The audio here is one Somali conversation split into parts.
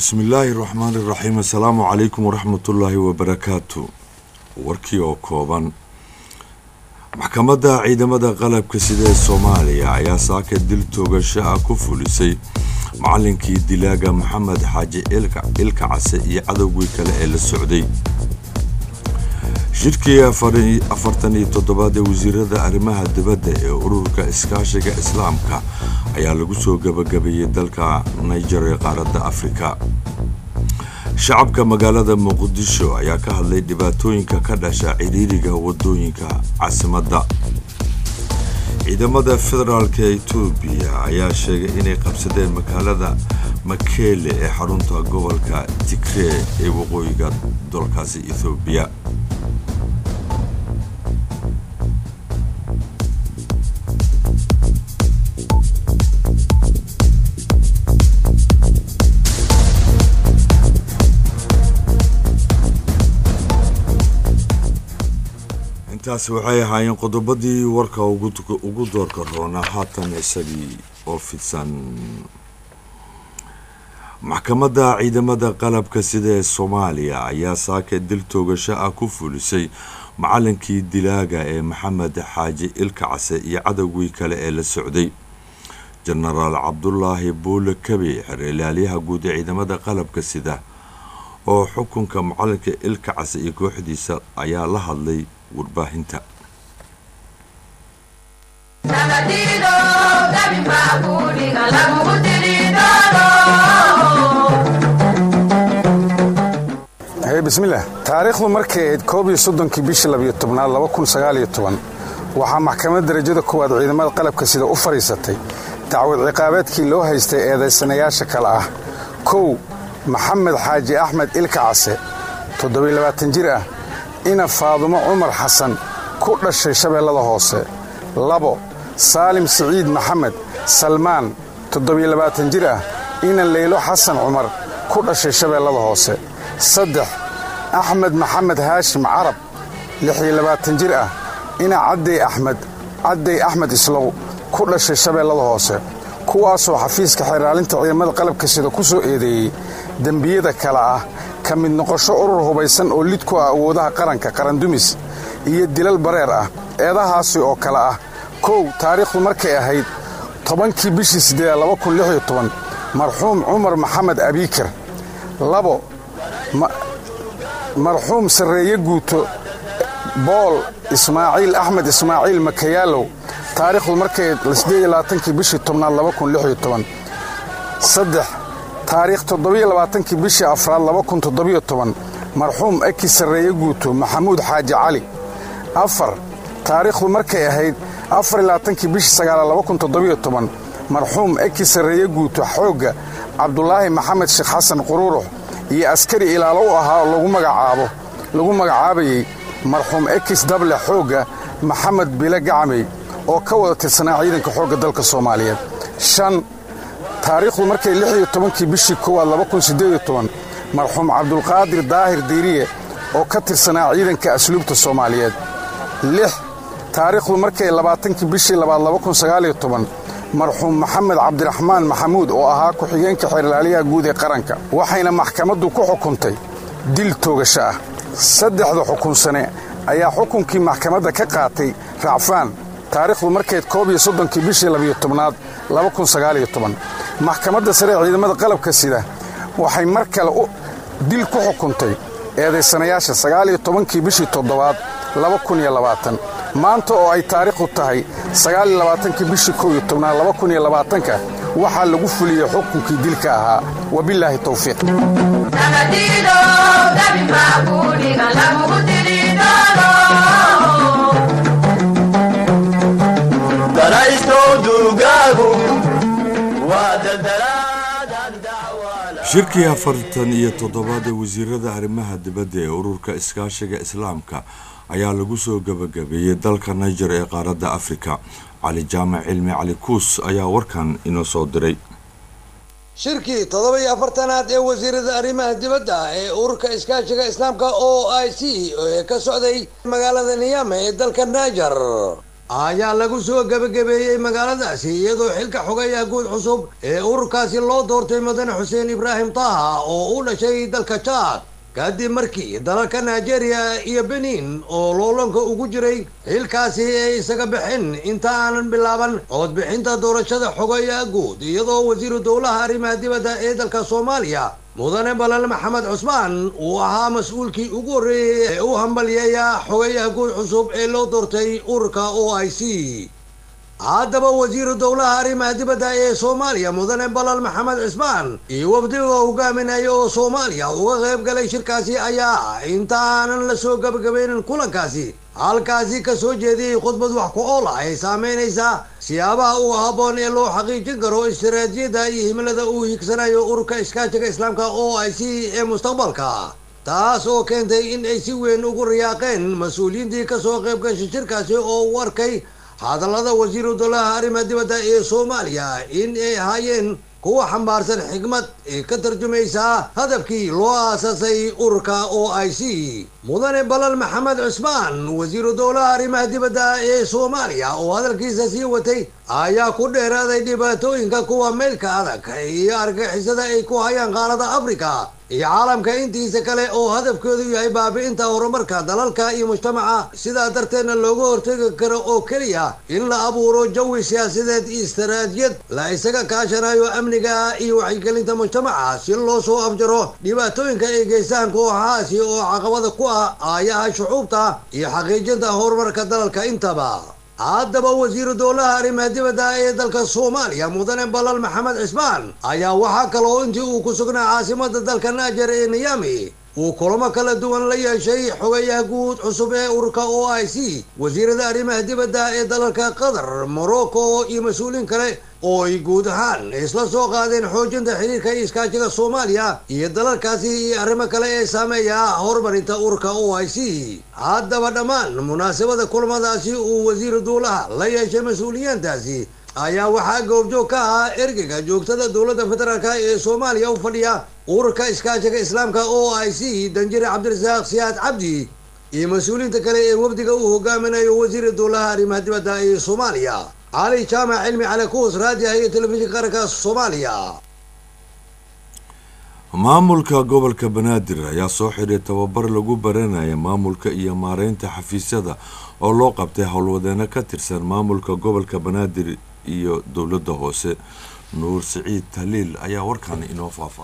bismillaahi raxmaani raxiim assalaamu calaykum waraxmatullaahi wabarakaatu warkii oo kooban maxkamadda ciidamada qalabka sida ee soomaaliya ayaa saaka dil toogasho ah ku fulisay macalinkii dilaaga maxamed xaaji ilka case iyo cadowgii kale ee la socday shirkii afartan iyo toddobaad ee wasiirada arrimaha dibadda ee ururka iskaashiga islaamka ayaa lagu soo gabagabeeyey dalka niger ee qaaradda afrika shacabka magaalada muqdisho ayaa ka hadlay dhibaatooyinka ka dhasha cidhiiriga wadooyinka caasimadda ciidamada federaalka etoobiya ayaa sheegay inay qabsadeen magaalada makeele ee xarunta gobolka tigree ee waqooyiga dalkaasi ethoobiya intaasi waxay ahaayeen qodobadii warka ugu doorka roona haatan isagii oo fidsan maxkamadda ciidamada qalabka sida ee soomaaliya ayaa saaka dil toogasho ah ku fulisay macalinkii dilaaga ee maxamed xaaji ilka case iyo cadowgii kale ee la socday jenaraal cabdulaahi buule kabi xereelaalyaha guud ee ciidamada qalabka sida oo xukunka macalinka ilka case iyo kooxdiisa ayaa la hadlay warbaahinta bismillaah taariikhdu markay ahayd koob iyo soddonkii bishii labiyo tobnaad laba kun sagaaliyo toban waxaa maxkamad darajada koowaad ciidamada qalabka sida u fadhiisatay dacwad ciqaabeedkii loo haystay eedaysanayaasha kale ah kow maxamed xaaji axmed ilka case toddobaylabaatan jir ah ina faadumo cumar xasan ku dhashay shabeellada hoose labo saalim siciid maxamed salmaan toddobaylabaatan jir ah ina leylo xasan cumar ku dhashay shabeellada hoose saddex axmed maxamed haashim carab lixiyo labaatan jir ah ina caddey axmed caddey axmed islow ku dhashay shabeellada hoose kuwaasoo xafiiska xeeraalinta ciidamada qalabka sida ku soo eedeeyey dembiyada kale ah ka mid noqosho urur hubaysan oo lid ku ah awoodaha qaranka qarandumis iyo dilal bareer ah eedahaasi oo kale ah kow taariikhdu markay ahayd tobankii bishii siddeeda laba kun lix iyo toban marxuum cumar maxamed abiikar labo marxuum sarreeye guuto bool ismaaciil axmed ismaaciil makayaalow taariikhdu markay siddeed iyo labaatankii bishii tobnaad laba kun lix iyo toban saddex taariikh toddobiyo labaatankii bishii afraad laba kun toddobiyo toban marxuum eki sarreeye guuto maxamuud xaaji cali afar taariikhdu markay ahayd afariyo labaatankii bishii sagaalaad laba kun toddobiyo toban marxuum eki sarreeye guuto xoogga cabdulaahi maxamed sheekh xasan quruurux iyo askari ilaalo u ahaa lagu magacaabo lagu magacaabayey marxuum ekis dable xoogga maxamed bile gacmey oo ka wada tirsanaa ciidanka xoogga dalka soomaaliyeed shan taariikhdu markay lix iyo tobankii bishii koowaad laba kun siddeed iyo toban marxuum cabdulqaadir daahir diiriye oo ka tirsanaa ciidanka asluubta soomaaliyeed lix taariikhdu markay labaatankii bishii labaad laba kun sagaaliyo toban marxuum maxamed cabdiraxmaan maxamuud oo ahaa ku-xigeenka xeerlaaliyaha guud ee qaranka waxayna maxkamaddu ku xukuntay dil toogasho ah saddexda xukunsane ayaa xukunkii maxkamadda ka qaatay racfaan taariikhdu markayd koob iyo soddonkii bishii labiyo tobnaad laba kun sagaaliyo toban maxkamadda sare ee ciidamada qalabka sida waxay mar kale dil ku xukuntay eedaysanayaasha sagaaliyo tobankii bishii toddobaad laba kun iyo labaatan maanta oo ay taariikhdu tahay sagaaliyo labaatankii bishii kow iyo tobnaad laba kun iyo labaatanka waxaa lagu fuliyey xukunkii dilka ahaa wabilaahi towfiiq shirkii afartan iyo toddobaad ee wasiirada arrimaha dibadda ee ururka iskaashiga islaamka ayaa lagu soo gabagabeeyey dalka niger ee qaaradda afrika cali jaamac cilmi cali kuus ayaa warkan inoo soo diray shirkii toddoba iyo afartanaad ee wasiirada arrimaha dibadda ee ururka iskaashiga islaamka o i c ee ka socday magaalada niyame ee dalka niger ayaa lagu soo gebagabeeyey magaaladaasi iyadoo xilka xogeeyaha guud cusub ee ururkaasi loo doortay mudane xuseen ibraahim taha oo u dhashay dalka jaad kadib markii dalalka nigeria iyo benin oo loolanka ugu jiray xilkaasi ay isaga bixin inta aanan bilaaban codbixinta doorashada xogeeyaha guud iyadoo wasiiru dowlaha arrimaha dibadda ee dalka soomaaliya mudane balal maxamed cusmaan uu ahaa mas-uulkii ugu horreeyey ee u hambalyeeya xogeeyaha guud cusub ee loo doortay ururka o i c haddaba wasiiru dowlaha arrimaha dibadda ee soomaaliya mudane balal maxamed cismaan iyo wafdiga hogaaminaya oo soomaaliya uga qayb galay shirkaasi ayaa inta aanan la soo gabagabaynin kulankaasi halkaasi ka soo jeediyey khudbad wax ku ool ah ay saameynaysaa siyaabaha ugu habboon ee loo xaqiijin karo istaraatiijiyadda iyo himilada uu higsanayo ururka iskaashiga islaamka o i c ee mustaqbalka taas oo keentay in ay si weyn ugu riyaaqeen mas-uuliyiintii kasoo qayb gashay shirkaasi oo u arkay hadallada wasiiru dowlaha arrimaha dibadda ee soomaaliya in ay ahaayeen kuwa xambaarsan xigmad ee ka tarjumaysaa hadafkii loo aasaasay ururka o i c mudane balal maxamed cusmaan wasiiru dowlaha arrimaha dibadda ee soomaaliya oo hadalkiisa sii watay ayaa ku dheeraaday dhibaatooyinka kuwa meylka adag iyo argixisada ay ku hayaan qaalada africa iyo caalamka intiisa kale oo hadafkoodu yahay baabi'inta horumarka dalalka iyo mujtamaca sidaa darteedna looga hortegi karo oo keliya in la abuuro jawi siyaasadeed iyo istaraatijiyad la isaga kaashanayo amniga iyo waxyigelinta mujtamaca si loo soo afjaro dhibaatooyinka ay geystaan kooxahaasi oo caqabada ku ah aayaha shucuubta iyo xaqiijinta horumarka dalalka intaba haddaba wasiiru dowlaha arrimaha dibadda ee dalka soomaaliya mudane balal maxamed cismaan ayaa waxaa kaloo intii uu ku sugnaa caasimada dalka naajer ee niyami uu kulamo kala duwan la yeeshay xogeeyaha guud cusub ee ururka o i c wasiirada arrimaha dibadda ee dalalka qatar morocco iyo mas-uuliin kale oo ay guud ahaan isla soo qaadeen xoojinta xiriirka iyo iskaashiga soomaaliya iyo dalalkaasi iyo arrimo kale ee saameeya horumarinta ururka o i c haddaba dhammaan munaasabada kulamadaasi uu wasiiru duulaha la yeeshay mas-uuliyiintaasi ayaa waxaa goobjoog ka ahaa ergeyga joogtada dowladda federaalk ee soomaaliya u fadhiya ururka iskaashiga islaamka o i c danjire cabdirasaaq siyaad cabdi iyo mas-uuliyiinta kale ee wafdiga uu hogaaminayo wasiira dowlaha arrimaha dibadda ee soomaaliya cali jaamac cilmi cali kuus raadiah iyo telefishinka qaranka soomaaliya maamulka gobolka banaadir ayaa soo xidhay tababar lagu baranaya maamulka iyo maareynta xafiisyada oo loo qabtay howlwadeeno ka tirsan maamulka gobolka banaadir iyo dowladda hoose nuur siciid taliil ayaa warkan inoo faafay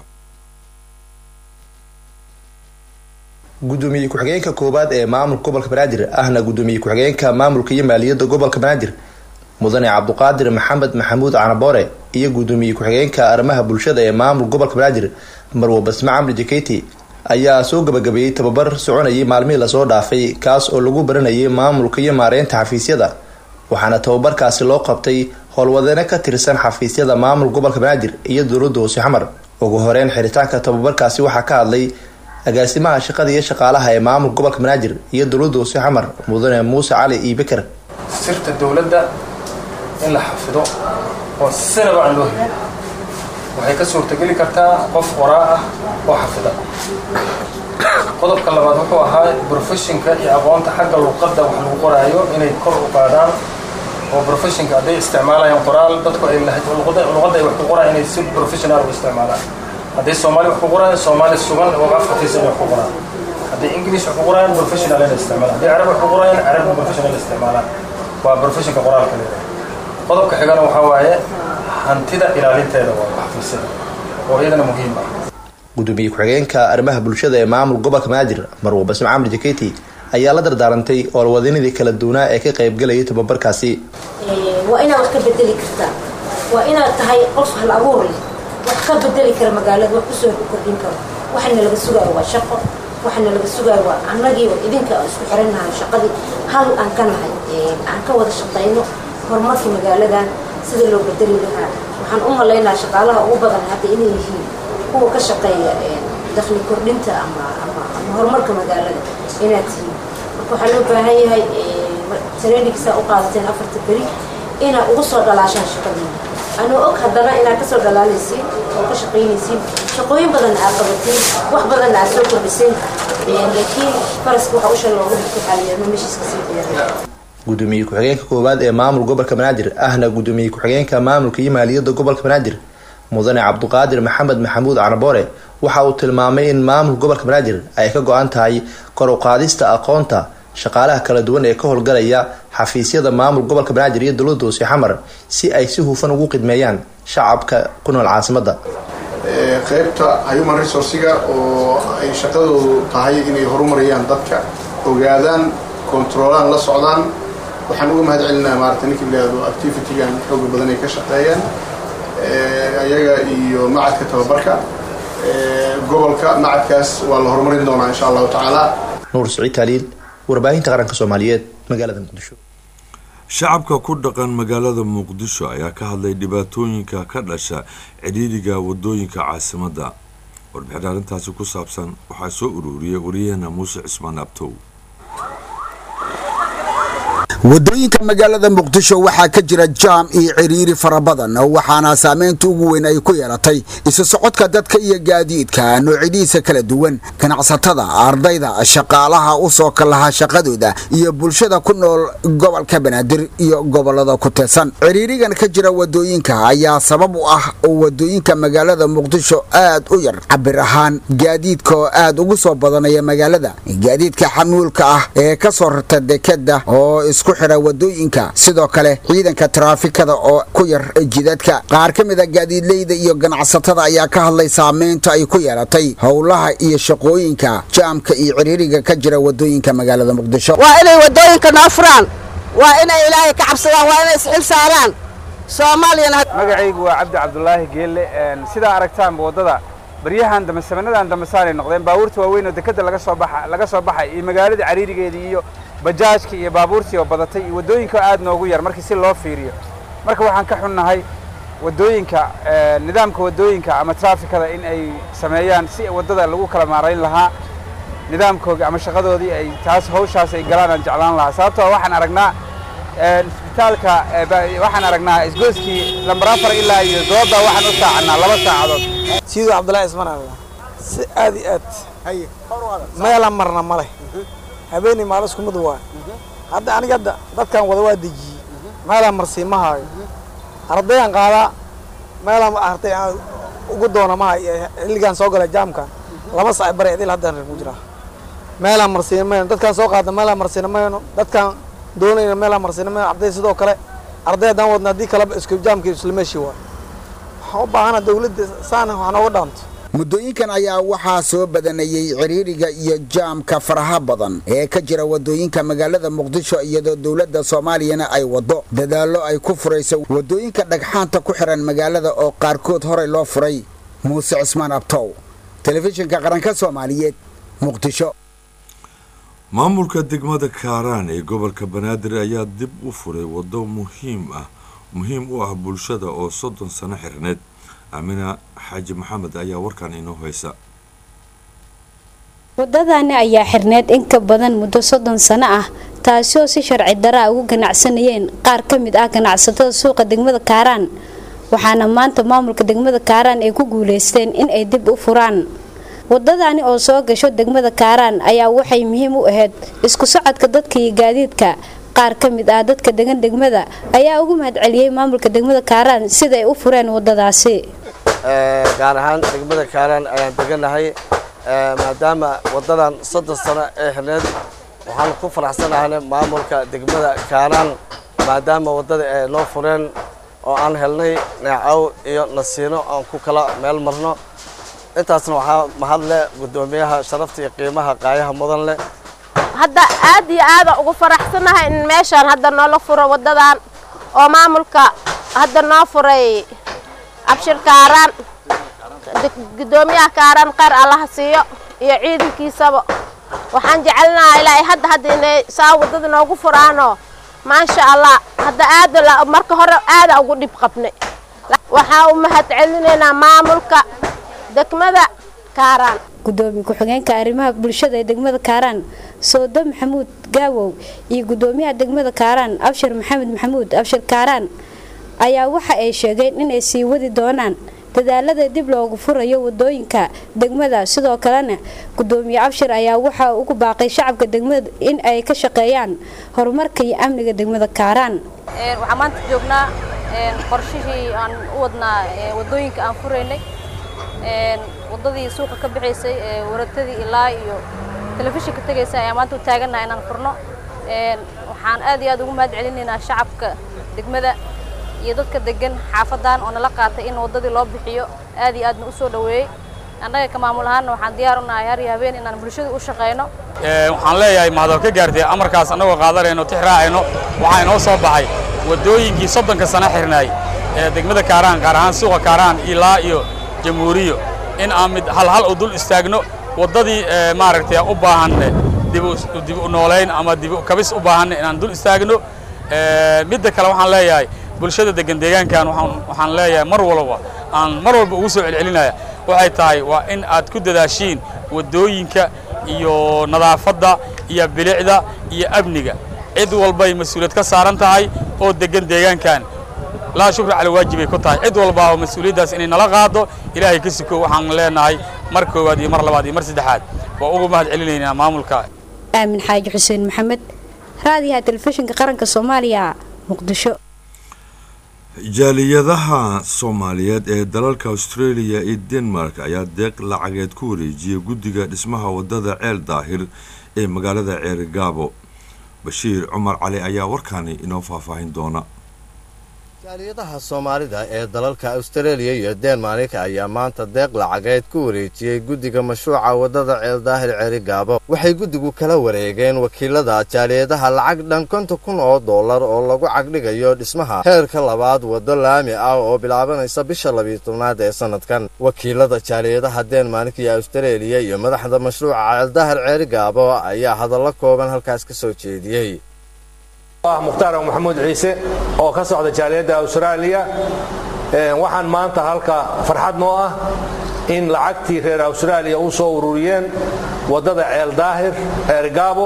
gudoomiye ku-xigeenka koowaad ee maamulka gobolka banaadir ahna gudoomiye ku-xigeenka maamulka iyo maaliyadda gobolka banaadir mudane cabduqaadir maxamed maxamuud canaboore iyo gudoomiye ku-xigeenka arrimaha bulshada ee maamulka gobolka banaadir marwo basme camri jaketi ayaa soo gabagabeeyey tababar soconayay maalmihii lasoo dhaafay kaas oo lagu baranayay maamulka iyo maareynta xafiisyada waxaana tababarkaasi loo qabtay howlwadeeno ka tirsan xafiisyada maamulka gobolka banaadir iyo dowladda hoose xamar ugu horeyn xiritaanka tababarkaasi waxaa ka hadlay agaasimaha shaqada iyo shaqaalaha ee maamulka gobolka banaadir iyo dowladda hoose xamar mudane muuse cali iyo beker sirta dowladda in la xafido oo sinaba aan loo helin waxay ka suurtageli kartaa qof qoraa ah oo xafida qodobka labaad wuxuu ahaa brofeshinka iyo aqoonta xagga luqadda wax lagu qoraayo inay kor u qaadaan oo brofeshinka hadday isticmaalayaan qoraal dadku ay luqadda ay wax ku qoraan inay si professional u isticmaalaan hadday soomaali wax ku qoraan soomaali sugan oo afkatiisa inay wax ku qoraan hadday english wax ku qoraan professional inay isticmaalaan hadday carab wax ku qoraan carab professional isticmaalaan waa professionka qoraalka leedahay qodobka xigana waxaa waaye hantida ilaalinteeda waa xafiisyada oo iyadana muhiim ah gudoomiye ku-xigeenka arrimaha bulshada ee maamulka gobolka banaadir marwo basme camri jaketi ayaa la dardaarantay howlwadeenadii kala duwanaa ee ka qaybgalayay tababarkaasi waa inaad wax ka bedeli kartaa waa inaad tahay qof hal abuur leh wax ka bedeli kara magaalada wax kusoo kordhin karo waxana laga sugaayo waa shaqo waxana laga sugaayo waa annagii idinka isku xirannahay shaqadii hal aan ka nahay aan ka wada shaqayno horumarka magaaladan sida loo bedeli lahaa waxaan u malaynaa shaqaalaha ugu badan hadda inay yihiin kuwa ka shaqeeya dakhli kordhinta ama ama ama horumarka magaalada inaad tihiin marka waxaa loo baahan yahay trainingsaa u qaadateen afarta beri inaad uga soo dhalaashaan shaqadiina anoo og haddana inaad kasoo dhalaalaysiin oo ka shaqaynaysiin shaqooyin badanna aad qabatiin wax badanna aad soo kordhiseen laakiin faraska waxa usha looga dhigto xaaliyaano meeshiiska sii diyaariya gudoomiye ku-xigeenka koowaad ee maamul gobolka banaadir ahna gudoomiye ku-xigeenka maamulka iyo maaliyadda gobolka banaadir mudane cabduqaadir maxamed maxamuud canaboore waxa uu tilmaamay in maamulka gobolka banaadir ay ka go-an tahay kor u qaadista aqoonta shaqaalaha kala duwan ee ka howlgalaya xafiisyada maamul gobolka banaadir iyo dowladda hoose xamar si ay si hufan ugu qidmeeyaan shacabka ku nool caasimada qaybta human resourciga oo ay shaqadoodu tahay inay horumariyaan dadka ogaadaan controolaan la socdaan waxaan uga mahad celinaa maarata ninka ilaahdo activitygan xooga badan ay ka shaqeeyaan ayaga iyo macadka tababarka gobolka macadkaas waa la horumarin doonaa insha allahu tacaala nuur siciid taaliil warbaahinta qaranka soomaaliyeed magaalada muqdisho shacabka ku dhaqan magaalada muqdisho ayaa ka hadlay dhibaatooyinka ka dhasha cidhiidhiga wadooyinka caasimadda warbixin arrintaasi ku saabsan waxaa soo ururiyay waryaheena muuse cismaan abtow wadooyinka magaalada muqdisho waxaa ka jira jaam iyo ciriiri fara badan waxaana saameynta ugu weyn ay ku yeelatay isu socodka dadka iyo gaadiidka noocidiisa kala duwan ganacsatada ardayda shaqaalaha u soo kalaha shaqadooda iyo bulshada ku nool gobolka banaadir iyo gobolada ku teedsan ciriirigan ka jira wadooyinka ayaa sabab u ah wadooyinka magaalada muqdisho aad u yar cabir ahaan gaadiidka oo aad ugu soo badanaya magaalada gaadiidka xamuulka ah ee ka soo rarta dekeda oo isku xira wadooyinka sidoo kale ciidanka taraafikada oo ku yar jidadka qaar ka mid a gaadiidleyda iyo ganacsatada ayaa ka hadlay saameynta ay ku yeelatay howlaha iyo shaqooyinka jaamka iyo ciriiriga ka jira wadooyinka magaalada muqdisho waa inay wadooyinka noo furaan waa inay ilaahay ka cabsadaan waa inay isxil saaraan soomaaliyana magacaygu waa cabdi cabdulaahi geelle sidaa aragtaanba waddada baryahan dambe samanadan dambe saanay noqdeen baabuurta waaweyn oo dekeda laga soo baxa laga soo baxay iyo magaalada cariirigeedii iyo bajaajka iyo baabuurtii oo badatay iyo waddooyinka aad noogu yar markii si loo fiiriyo marka waxaan ka xunnahay waddooyinka nidaamka waddooyinka ama traafikada in ay sameeyaan si waddada lagu kala maarayn lahaa nidaamkooga ama shaqadoodii ay taas hawshaas ay galaan aan jeclaan lahaa sababtoo waxaan aragnaa isbitaalka waxaan aragnaa isgoyskii lambar afar ilaa iyo dooda waxaan u saacannaa laba saacadood sidoo cabdullaahi ismaan aa si aad iyo aad meela marna ma leh habeenii maalo isku mid waa hadda aniga hadda dadkan wada waa dejiyey meelaan marsii ma haayo ardayaan qaadaa meelaan artay aan ugu doona ma hayo xilligaan soo galay jaamkan laba sac bare idil haddaan reer ku jiraa meelaan marsiina mayno dadkaan soo qaadna meelaan marsiina mayno dadkaan doonayna meelaan marsiina mayno arday sidoo kale arday haddaan wadna haddii kaleba isku jaamkii isla meeshii waa waxaan u baahana dawladda saana wax nooga dhaanto muddooyinkan ayaa waxaa soo badanayey ciriiriga iyo jaamka faraha badan ee ka jira wadooyinka magaalada muqdisho iyadoo dowladda soomaaliyana ay waddo dadaallo ay ku furayso wadooyinka dhagxaanta ku xiran magaalada oo qaarkood horey loo furay muuse cismaan abtow telefishinka qaranka soomaaliyeed muqdisho maamulka degmada kaaraan ee gobolka banaadir ayaa dib u furay waddo muhiim ah muhiim u ah bulshada oo soddon sano xirneed amina xaaji maxamed ayaa warkan inoo haysa wadadani ayaa xirneed in ka badan muddo soddon sano ah taasi oo si sharci daraa ugu ganacsanayeen qaar ka mid ah ganacsatada suuqa degmada kaaraan waxaana maanta maamulka degmada kaaraan ay ku guuleysteen in ay dib u furaan wadadani oo soo gasho degmada kaaraan ayaa waxay muhiim u ahayd isku socodka dadka iyo gaadiidka qaar ka mid ah dadka degan degmada ayaa ugu mahadceliyey maamulka degmada kaaraan sida ay u fureen wadadaasi gaar ahaan degmada kaaraan ayaan deganahay maadaama wadadan soddon sano ee xirneed waxaan ku faraxsanahay maamulka degmada kaaraan maadaama wadada ay noo fureen oo aan helnay neecow iyo nasiino aan ku kala meel marno intaasna waxaa mahadle guddoomiyaha sharafta iyo qiimaha qaayaha mudan leh hadda aad iyo aada ugu faraxsanahay in meeshaan hadda noola furo wadadan oo maamulka hadda noo furay abshir kaaraan guddoomiyaha kaaraan kheyr allaha siiyo iyo ciidankiisaba waxaan jecelnaha ilaa hadda hadda inay saa wadada noogu furaano maasha allah hadda aada marka hore aada ugu dhib qabnay waxaa u mahad celinaynaa maamulka degmada kaaraan gudoomiye ku-xigeenka arrimaha bulshada ee degmada kaaraan soodo maxamuud gaawow iyo gudoomiyaha degmada kaaraan abshir maxamed maxamuud abshir kaaraan ayaa waxa ay sheegeen inay sii wadi doonaan dadaalada dib loogu furayo wadooyinka degmada sidoo kalena gudoomiye abshir ayaa waxaa ugu baaqay shacabka degmada in ay ka shaqeeyaan horumarka iyo amniga degmada kaaraan waxaan maanta joognaa qorshihii aan u wadnaa wadooyinka aan furaynay wadadii suuqa ka bixaysay waratadii ilaa iyo telefishinka tegaysa ayaa maanta u taagannaha inaan furno waxaan aad iyo aad ugu mahad celinaynaa shacabka degmada iyo dadka degan xaafadan oo nala qaatay in wadadii loo bixiyo aad iyo aadna u soo dhoweeyey annaga ka maamul ahaanna waxaan diyaar u nahay har iyo habeen inaan bulshada u shaqayno waxaan leeyahay mahadab ka gaartay amarkaas annagoo qaadanayno tix raacayno waxaa inoo soo baxay waddooyinkii soddonka sano xirnaay ee degmada kaaraan gaar ahaan suuqa kaaraan ilaa iyo jamhuuriyo in aan mid halhal u dul istaagno waddadii maaragtay u baahan dib u noolayn ama dib u kabis u baahan inaan dul istaagno midda kale waxaan leeyahay bulshada degan deegaankan waxaan leeyahay mar walba aan mar walba ugu soo celcelinaya waxay tahay waa in aad ku dadaashiin waddooyinka iyo nadaafadda iyo bilicda iyo amniga cid walbay mas-uuliyad ka saaran tahay oo degan deegaankan laa shukri cala waajibay ku tahay cid walba oo mas-uuliyaddaas inay nala qaado ilaahay ka suko waxaan leenahay mar koowaad iyo mar labaad iyo mar saddexaad waa ugu mahad celinaynaa maamulka aamin xaaji xuseen maxamed raadiyaha telefishinka qaranka soomaaliya muqdisho jaaliyadaha soomaaliyeed ee dalalka australia iyo denmark ayaa deeq lacageed ku wareejiyay guddiga dhismaha wadada ceel daahir ee magaalada ceerigaabo bashiir cumar cali ayaa warkaani inoo faahfaahin doona jaaliyadaha soomaalida ee dalalka austareeliya iyo denmark ayaa maanta deeq lacageed ku wareejiyey guddiga mashruuca waddada ceeldaahir ceerigaabo waxay guddigu kala wareegeen wakiilada jaaliyadaha lacag dhan konton kun oo dollar oo lagu cagdhigayo dhismaha heerka labaad waddo laami ah oo bilaabanaysa bisha labiyo tobnaad ee sannadkan wakiilada jaaliyadaha denmark iyo austareeliya iyo madaxda mashruuca ceeldaahir ceerigaabo ayaa hadallo kooban halkaas ka soo jeediyey mukhtaar maxamuud ciise oo ka socda jaaliyadda austraaliya waxaan maanta halka farxad noo ah in lacagtii reer austraaliya u soo ururiyeen waddada ceel daahir ceergaabo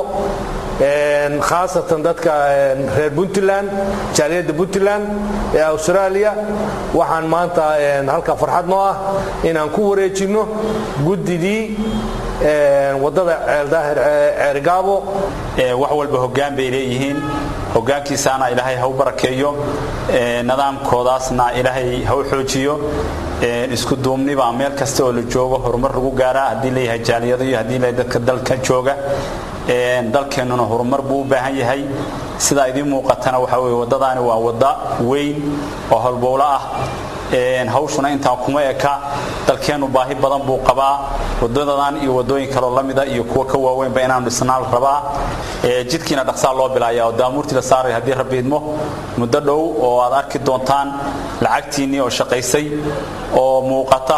khaasatan dadka reer puntland jaaliyadda puntland ee austraaliya waxaan maanta halka farxad noo ah inaan ku wareejinno guddidii waddada ceeldaahir ceergaabo wax walba hoggaan bay leeyihiin hoggaankiisaana ilaahay ha u barakeeyo nidaamkoodaasna ilaahay ha u xoojiyo isku duubniba meel kasta oo la joogo horumar lagu gaaraa haddii leeyahay jaaliyado iyo haddii leeyahay dadka dalka jooga dalkeennuna horumar buu u baahan yahay sidaa idiin muuqatana waxaa weeye waddadaani waa wadda weyn oo holbowlo ah hawshuna intaa kuma eka dalkeennu baahi badan buu qabaa wadadadan iyo wadooyin kaloo la mida iyo kuwa ka waaweynba inaanu dhisnaal rabaa jidkiina dhaqsaa loo bilaaya oo daamuurtii la saaray haddii rabbi idmo muddo dhow oo aad arki doontaan lacagtiinnii oo shaqaysay oo muuqata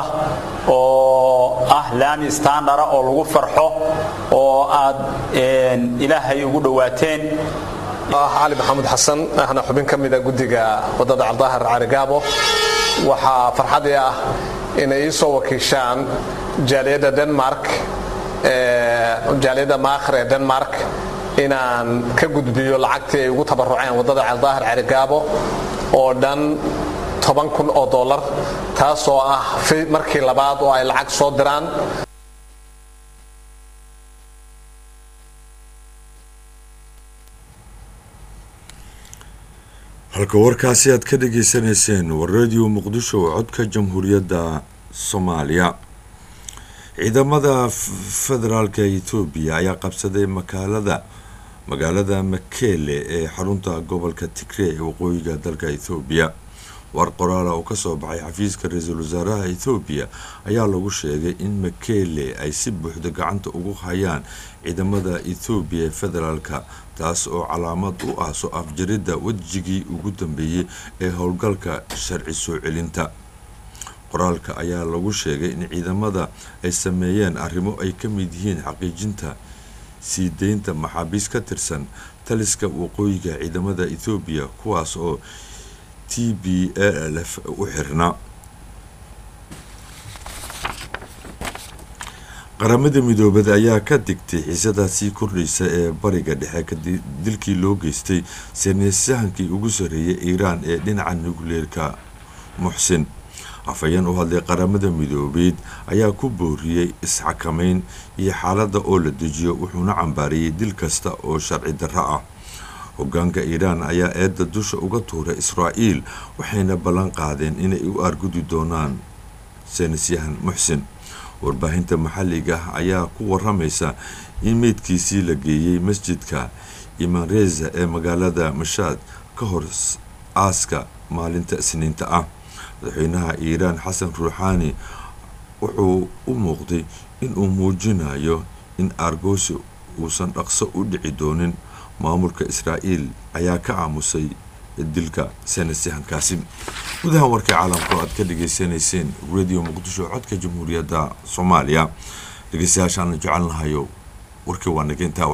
oo ah laami standara oo lagu farxo oo aad ilaahay ugu dhowaateen cali maxamuud xasan ahna xubin ka mida guddiga waddada caldaahir carigaabo waxaa farxadii ah inay ii soo wakiishaan jaaliyadda denmark jaaliyadda maakhir ee denmark inaan ka gudbiyo lacagtii ay ugu tabaruceen waddada caldaahir carigaabo oo dhan toban kun oo dollar taasoo ah markii labaad oo ay lacag soo diraan halka warkaasi aad ka dhageysanayseen waa radio muqdisho oo codka jamhuuriyadda soomaaliya ciidamada federaalka etoobiya ayaa qabsaday makaalada magaalada makele ee xarunta gobolka tigree ee waqooyiga dalka ethoobiya war qoraala oo kasoo baxay xafiiska ra-iisul wasaaraha ethoobiya ayaa lagu sheegay in makele ay si buuxda gacanta ugu hayaan ciidamada ethoobiya ee federaalka taas oo calaamad u ah soo afjaridda wejigii ugu dambeeyey ee howlgalka sharci soo celinta qoraalka ayaa lagu sheegay in ciidamada ay sameeyeen arrimo ay ka mid yihiin xaqiijinta sii deynta maxaabiis ka tirsan taliska waqooyiga ciidamada ethoobiya kuwaas oo t b a l f u xirnaa qaramada midoobada ayaa ka digtay xiisadaa sii kordhaysa ee bariga dhexe kadib dilkii loo geystay saneysyahankii ugu sarreeyay iiraan ee dhinaca nukleerka muxsin afhayeen u hadlay qaramada midoobeed ayaa ku booriyey isxakamayn iyo xaaladda oo la dejiyo wuxuuna cambaariyey dil kasta oo sharci darro ah hogaanka iiraan ayaa eedda dusha uga tuuray israa'iil waxayna ballan qaadeen inay u argudi doonaan seenisyahan muxsin warbaahinta maxalliga ah ayaa ku waramaysa in meydkiisii la geeyey masjidka imanreza ee magaalada mashaad ka hor aaska maalinta isniinta ah madaxweynaha iiraan xasan ruuxaani wuxuu u muuqday inuu muujinayo in argosi uusan dhaqso u dhici doonin maamulka israa'iil ayaa ka aamusay dilka seenasyahankaasi gudaha warkii caalamku aad ka dhageysanayseen radio muqdisho codka jamhuuriyadda soomaaliya dhegeystayaashaan jecelnahayo warkii waa nageyntaa